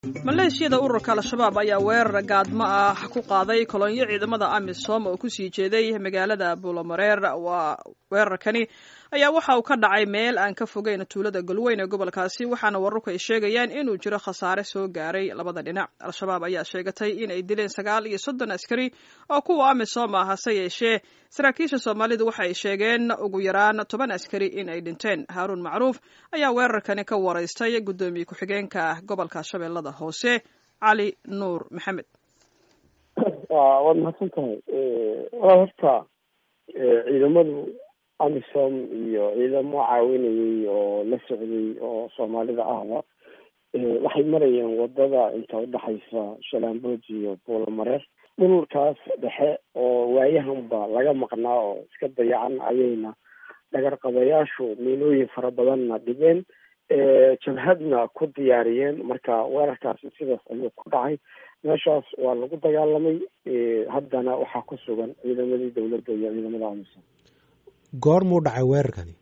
maleeshiyada ururka al-shabaab ayaa weerar gaadmo ah ku qaaday kolonyo ciidamada amisom oo kusii jeeday magaalada buulamareer waa weerarkani ayaa waxa uu ka dhacay meel aan ka fogeyn tuulada galweyn ee gobolkaasi waxaana wararku ay sheegayaan inuu jiro khasaare soo gaaray labada dhinac al-shabaab ayaa sheegatay in ay dileen sagaal iyo soddon askari oo kuwa amisom ah hase yeeshee saraakiisha soomaalidu waxa ay sheegeen ugu yaraan toban askari in ay dhinteen haaruun macruuf ayaa weerarkani ka waraystay guddoomiye ku-xigeenka gobolka shabeellada hoose cali nuur maxamed waad mahadsan tahay waa horta ciidamadu amisom iyo ciidamo caawinayay oo la socday oo soomaalida ahba waxay marayeen wadada inta udhexaysa shalaambooj iyo buulamareer dhulkaas dhexe oo waayahanba laga maqnaa oo iska dayacan ayayna dhagarqabayaashu miilooyin fara badanna dhigeen jabhadna ku diyaariyeen marka weerarkaasi sidaas ayuu ku dhacay meeshaas waa lagu dagaalamay haddana waxaa ku sugan ciidamadii dowladda iyo ciidamada amisom goormuu dhacay weerarkani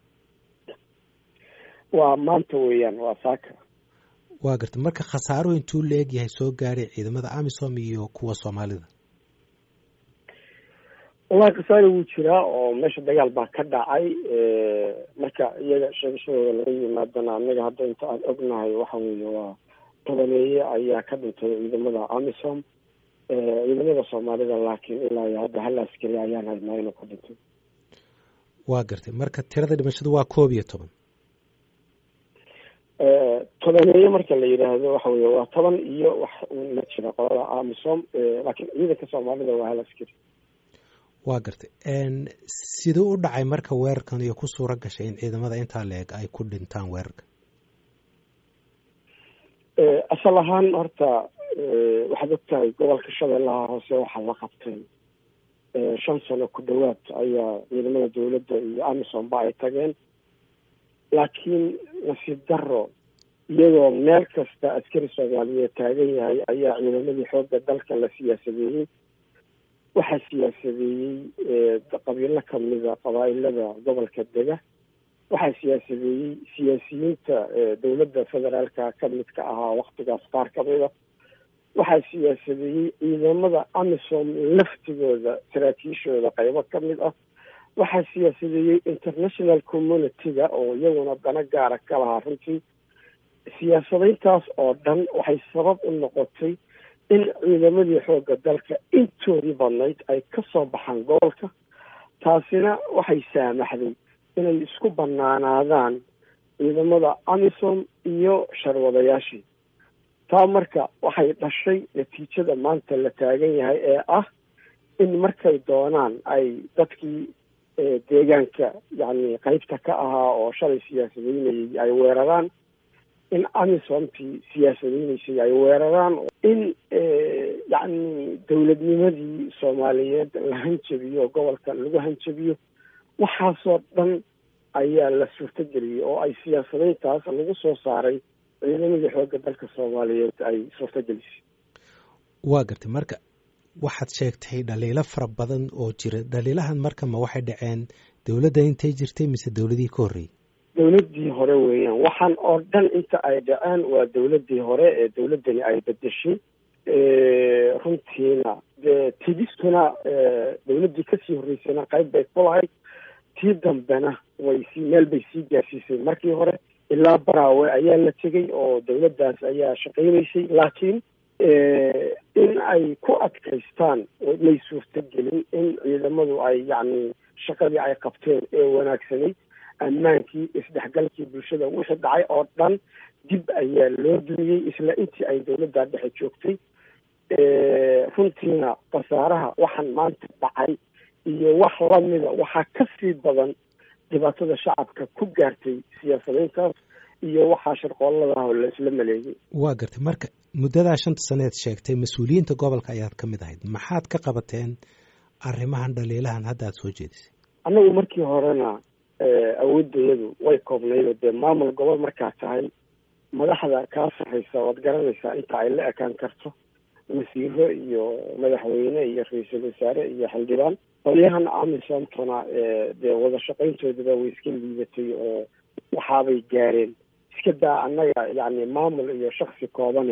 waa maanta weeyaan waa saaka waa gartay marka khasaaruhu intuu la eg yahay soo gaaray ciidamada amisom iyo kuwa soomaalida wallahi khasaare wuu jiraa oo meesha dagaal baa ka dhacay marka iyaga sheegashadooda laga yimaadana anaga hadda inta aan ognahay waxa weeye waa tobaneeye ayaa ka dhintay ciidamada amisom ciidamada soomaalida laakiin ilaa iyo hadda hal askari ayaan haynaa inuu ka dhintay waa gartay marka tirada dhimashadu waa koob iyo toban tobaneeye marka la yidhaahdo waxa weye waa toban iyo wax ma jira qolada amisom laakiin ciidanka soomaalida waa hal askari waa gartay siduu u dhacay marka weerarkan iyo ku suura gashay in ciidamada intaa la eg ay ku dhintaan weerarka asal ahaan horta waxaad ogtahay gobolka shabeellaha hoose waxaa la qabtay shan sano ku dhawaad ayaa ciidamada dowladda iyo amisom ba ay tageen laakiin nasiib daro iyadoo meel kasta askari soomaaliyeed taagan yahay ayaa ciidamadii xoogga dalka la siyaasadeeyey waxaa siyaasadeeyey qabiilo kamida qabaa-ilada gobolka dega waxaa siyaasadeeyey siyaasiyiinta dowladda federaalka kamidka ahaa waktigaas qaar kamida waxaa siyaasadeeyey ciidamada amisom laftigooda saraakiishooda qaybo kamid ah waxaa siyaasadeeyey international community-ga oo iyaguna dana gaara ka lahaa runtii siyaasadayntaas oo dhan waxay sabab u noqotay in ciidamadii xoogga dalka intoodii badnayd ay ka soo baxaan gobolka taasina waxay saamaxday inay isku banaanaadaan ciidamada amisom iyo sharwadayaashii taa marka waxay dhashay natiijada maanta la taagan yahay ee ah in markay doonaan ay dadkii deegaanka yacni qeybta ka ahaa oo shalay siyaasadeynayay ay weeraraan in amisomtii siyaasadeynaysay ay weeraraan in yacni dowladnimadii soomaaliyeed la hanjabiyo oo gobolka lagu hanjabiyo waxaasoo dhan ayaa la suurtageliyey oo ay siyaasadeyntaas lagu soo saaray ciidamadii xoogga dalka soomaaliyeed ay suurtagelisay waa gartay marka waxaad sheegtay dhaliilo fara badan oo jira dhaliilahan marka ma waxay dhaceen dowladda intay jirtay mise dowladihii ka horreeyey dowladdii hore weeyaan waxaan oo dhan inta ay dhaceen waa dowladdii hore ee dowladdani ay bedeshay runtiina dee tidistuna dowladdii kasii horreysayna qayb bay ku lahayd tii dambena way sii meel bay sii gaarsiisay markii hore ilaa baraawe ayaa la tegey oo dowladdaas ayaa shaqaynaysay laakiin in ay ku adkaystaan may suurtagelin in ciidamadu ay yacni shaqadii ay qabteen ee wanaagsanay ammaankii isdhexgalkii bulshada wixii dhacay oo dhan dib ayaa loo dumiyey isla intii ay dowladda dhexe joogtay runtiina khasaaraha waxaan maanta dhacay iyo wax lamida waxaa ka sii badan dhibaatada shacabka ku gaartay siyaasadayntaas iyo waxaa sharqooladaah la isla maleeyay waa gartay marka muddadaa shanta saneed sheegtay mas-uuliyiinta gobolka ayaad ka mid ahayd maxaad ka qabateen arrimahan dhaliilahan hadda aad soo jeedisay annagu markii horena awoodayadu way koobnayd dee maamul gobol markaa tahay madaxda kaa sarreysa waad garanaysaa inta ay la ekaan karto wasiiro iyo madaxweyne iyo ra-iisul wasaare iyo xildhibaan qolyahan amisomtona dee wada shaqayntoodaba way iska liidatay oo waxaabay gaareen iska daa annaga yacni maamul iyo shaksi koobane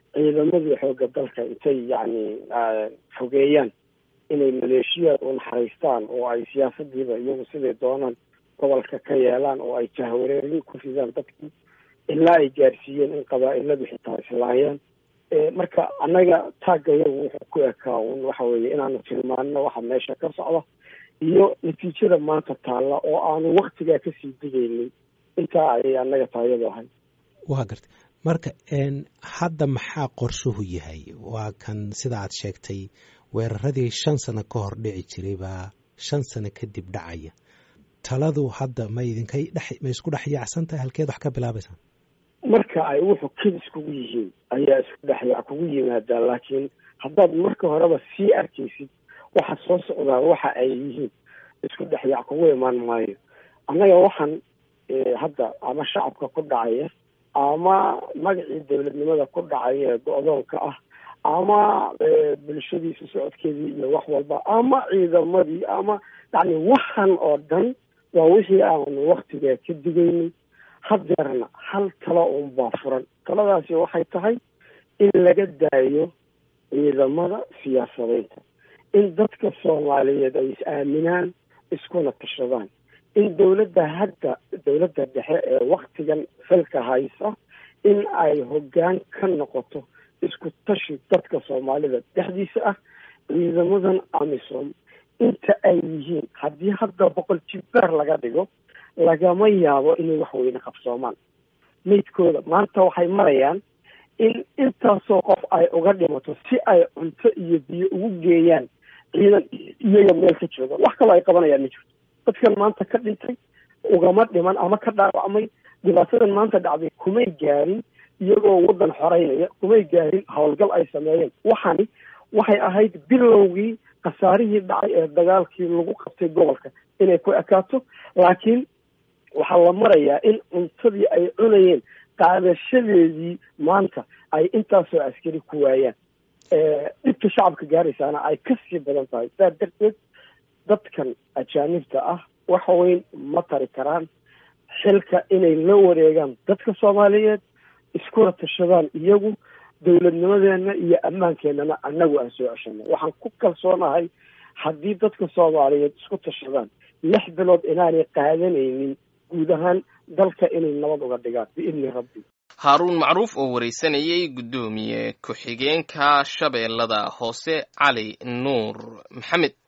ciidamadii xoogga dalka intay yacni fogeeyaan inay maleeshiyaad u naxariistaan oo ay siyaasadiiba iyagu siday doonaan gobolka ka yeelaan oo ay jahwareerin ku ridaan dadkii ilaa ay gaarsiiyeen in qabaa-iladu xitaa islaayaan marka annaga taagga iyagu wuxuu ku ekaa un waxa weeye inaanu tilmaano waxa meesha ka socda iyo natiijada maanta taalla oo aanu waktigaa kasii digaynin intaa ayay annaga taayadu ahay waa gartay marka hadda maxaa qorshuhu yahay waa kan sida aad sheegtay weeraradii shan sano ka hor dhici jiray baa shan sano kadib dhacaya taladu hadda ma idinkay dhex ma isku dhex yaacsan tahay halkeed wax ka bilaabaysaan marka ay wuxuu kedis kugu yihiin ayaa isku dhexyaac kugu yimaadaan laakiin haddaad marka horeba sii arkaysid waxa soo socdaa waxa ay yihiin isku dhexyaac kugu imaan maayo annaga waxaan hadda ama shacabka ku dhacaya ama magacii dowladnimada ku dhacaya ee go-doonka ah ama bulshadiisa socodkeedii iyo wax walba ama ciidamadii ama yacni waxan oo dhan waa wixii aanu waktigaa ka digaynay hadeerna hal talo unbaa furan taladaasi waxay tahay in laga daayo ciidamada siyaasadeynta in dadka soomaaliyeed ay is-aaminaan iskuna tashadaan in dowladda hadda dowladda dhexe ee waktigan xilka haysa in ay hoggaan ka noqoto isku tashi dadka soomaalida dhexdiisa ah ciidamadan amisom inta ay yihiin haddii hadda boqol jibbaar laga dhigo lagama yaabo inay wax weyne qabsoomaan maydkooda maanta waxay marayaan in intaasoo qof ay uga dhimato si ay cunto iyo biyo ugu geeyaan ciidan iyaga meel ka jooga wax kaloo ay qabanayaan ma jirto dadkan maanta ka dhintay ugama dhiman ama ka dhaawacmay dhibaatadan maanta dhacday kumay gaarin iyagoo waddan xoreynaya kumay gaarin howlgal ay sameeyeen waxani waxay ahayd bilowgii khasaarihii dhacay ee dagaalkii lagu qabtay gobolka inay ku ekaato laakiin waxaa la marayaa in cuntadii ay cunayeen qaadashadeedii maanta ay intaasoo askari ku waayaan dhibka shacabka gaaraysaana ay kasii badan tahay saa darteed dadkan ajaanibta ah wax weyn ma tari karaan xilka inay la wareegaan dadka soomaaliyeed iskuna tashadaan iyagu dowladnimadeena iyo ammaankeenana annagu aan soo ceshanay waxaan ku kalsoonahay haddii dadka soomaaliyeed isku tashadaan lix bilood inaanay qaadanaynin guud ahaan dalka inay nabad uga dhigaan biidni rabbi haaruun macruuf oo waraysanayay guddoomiye ku-xigeenka shabeellada hoose cali nuur maxamed